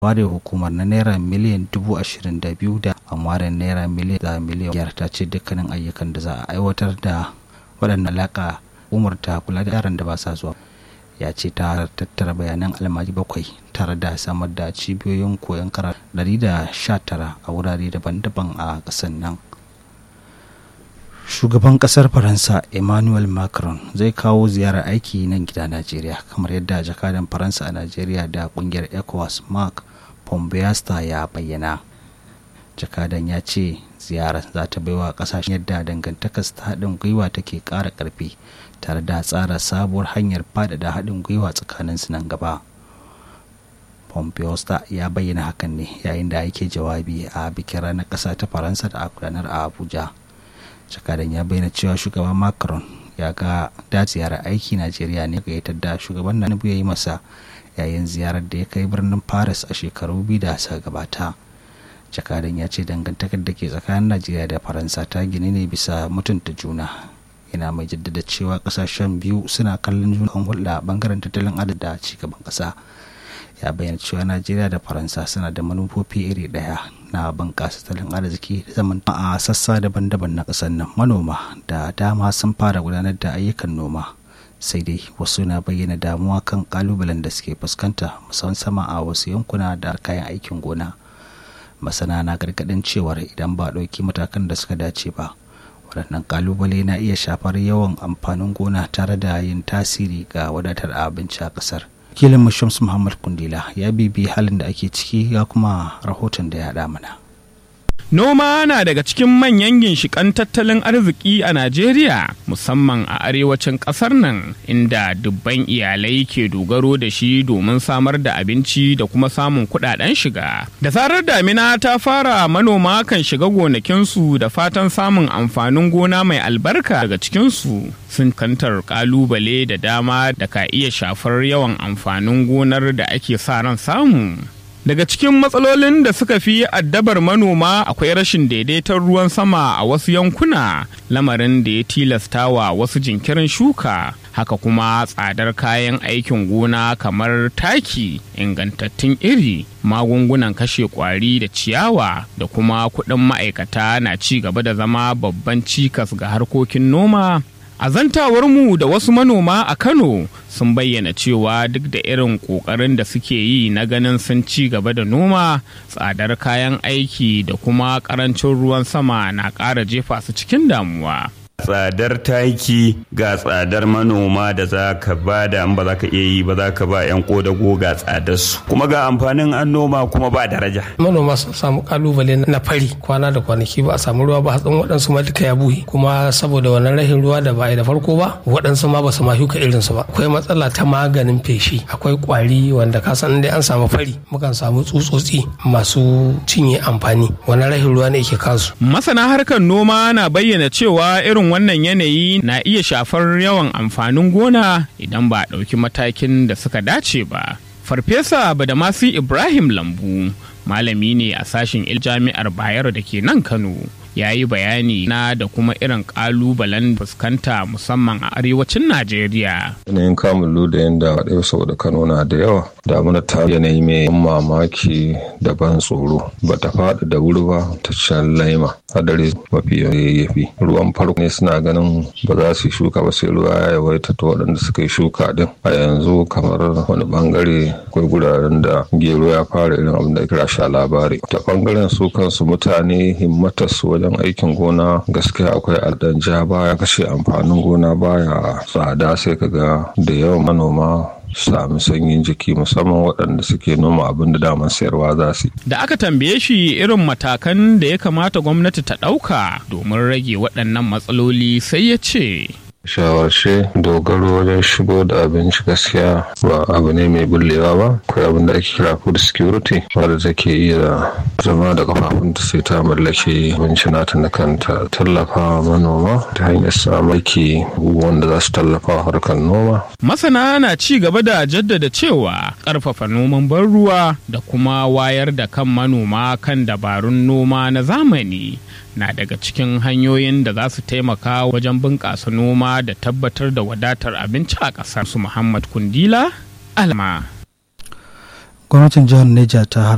ware hukumar na naira miliyan dubu ashirin da biyu da amware naira miliyan da miliyan biyar ta ce dukkanin ayyukan da za a aiwatar da waɗannan alaƙa umarta kula da yaran da ba sa zuwa ya ce ta tattara bayanan almaji bakwai tare da samar da cibiyoyin koyon karatu tara a wurare daban-daban a ƙasar nan shugaban ƙasar faransa emmanuel macron zai kawo ziyarar aiki nan gida najeriya kamar yadda jakadan faransa a najeriya da ƙungiyar ecowas mark pombeasta ya bayyana jakadan ya ce ziyarar za ta baiwa kasashen yadda dangantakar ta haɗin gwiwa take ƙara ƙarfi tare da tsara sabuwar hanyar faɗaɗa haɗin gwiwa tsakanin su nan gaba pompeosta ya bayyana hakan ne yayin da yake jawabi a bikin ranar ƙasa ta faransa da a gudanar a abuja jakadan ya bayyana cewa shugaban macron ya ga da ziyarar aiki najeriya ne gayyatar da shugaban na ya yi masa yayin ziyarar da ya kai birnin paris a shekaru biyu da suka gabata jakadan ya ce dangantakar da ke tsakanin najeriya da faransa ta gini ne bisa mutunta juna yana mai jaddada cewa kasashen biyu suna kallon juna kan hulɗa bangaren tattalin arziki da cigaban ƙasa ya bayyana cewa najeriya da faransa suna da manufofi iri ɗaya na bunƙasa tattalin arziki da zaman a sassa daban-daban na ƙasar nan manoma da dama sun fara gudanar da ayyukan noma sai dai wasu na bayyana damuwa kan kalubalen da suke fuskanta musamman sama a wasu yankuna da kayan aikin gona masana na gargadin cewar idan ba ɗauki matakan da suka dace ba waɗannan kalubale na iya shafar yawan amfanin gona tare da yin tasiri ga wadatar abinci a ƙasar kilin shams muhammad kundila ya bibi halin da ake ciki ya kuma rahoton da ya haɗa mana Noma na daga cikin manyan ginshiƙan tattalin arziki a Najeriya, musamman a arewacin ƙasar nan, inda dubban iyalai ke dogaro da shi domin samar da abinci da kuma samun kuɗaɗen shiga. Da zarar damina ta fara manoma kan shiga gonakinsu da fatan samun amfanin gona mai albarka daga cikinsu. Sun kantar ƙalubale da dama da ka iya shafar yawan amfanin gonar da ake sa ran samu. Daga cikin matsalolin da suka fi addabar manoma akwai rashin daidaiton ruwan sama a wasu yankuna, lamarin da ya tilasta wa wasu jinkirin shuka. Haka kuma tsadar kayan aikin gona kamar taki, ingantattun iri, magungunan kashe kwari da ciyawa da kuma kuɗin ma'aikata na ci gaba da zama babban cikas ga harkokin noma A zantawarmu da wasu manoma a Kano sun bayyana cewa duk da irin ƙoƙarin da suke yi na ganin sun ci gaba da noma, tsadar kayan aiki da kuma ƙarancin ruwan sama na ƙara jefa su cikin damuwa. tsadar taki ga tsadar manoma da za ka ba da an ba za ka iya yi ba za ka ba 'yan kodago ga tsadar su kuma ga amfanin an noma kuma ba daraja manoma sun samu kalubale na fari kwana da kwanaki ba a samu ruwa ba hatsin waɗansu ma duka ya buhe kuma saboda wannan rahin ruwa da ba a da farko ba waɗansu ma ba su ma shuka irin su ba akwai matsala ta maganin feshi akwai kwari wanda ka san dai an samu fari mukan samu tsutsotsi masu cinye amfani wannan rahin ruwa ne ke kansu masana harkar noma na bayyana cewa irin wannan yanayi na iya shafar yawan amfanin gona idan ba a ɗauki matakin da suka dace ba. Farfesa Badamasi Ibrahim Lambu malami ne a sashen jami'ar Bayero da ke nan Kano. ya yi bayani na da kuma irin kalubalen fuskanta musamman a arewacin Najeriya. Yanayin kamun da yadda ɗaya saboda Kano na da yawa damuna ta yanayi mai mamaki da ban tsoro ba ta faɗi da wuri ba ta can laima hadari mafi yayyafi ruwan farko ne suna ganin ba za su yi shuka ba sai ruwa ya yawaita ta waɗanda suka yi shuka din a yanzu kamar wani bangare akwai guraren da gero ya fara irin abin da kira sha labari ta bangaren su kansu mutane himmatarsu wajen aikin gona gaskiya akwai aldan ja baya kashe amfanin gona baya tsada sai kaga da yawan manoma sami sanyin jiki musamman waɗanda suke noma abin da daman sayarwa za su Da aka tambaye shi irin matakan da ya kamata gwamnati ta ɗauka domin rage waɗannan matsaloli sai ya ce. shawarce dogaro wajen shigo da abinci gaskiya ba abu ne mai bullewa ba akwai abin da ake kira food security wadda take iya zama da kafafunta sai ta mallake abinci nata na kanta tallafa manoma ta hanyar samaki wanda za su tallafa harkar noma Masana na ci gaba da jaddada cewa ƙarfafa noman ban ruwa da kuma wayar da kan manoma kan dabarun noma na zamani na daga cikin hanyoyin da za su taimaka wajen bunƙasa noma da tabbatar da wadatar abinci a ƙasar su Muhammad Kundila Alma. gwamnatin jihar Neja ta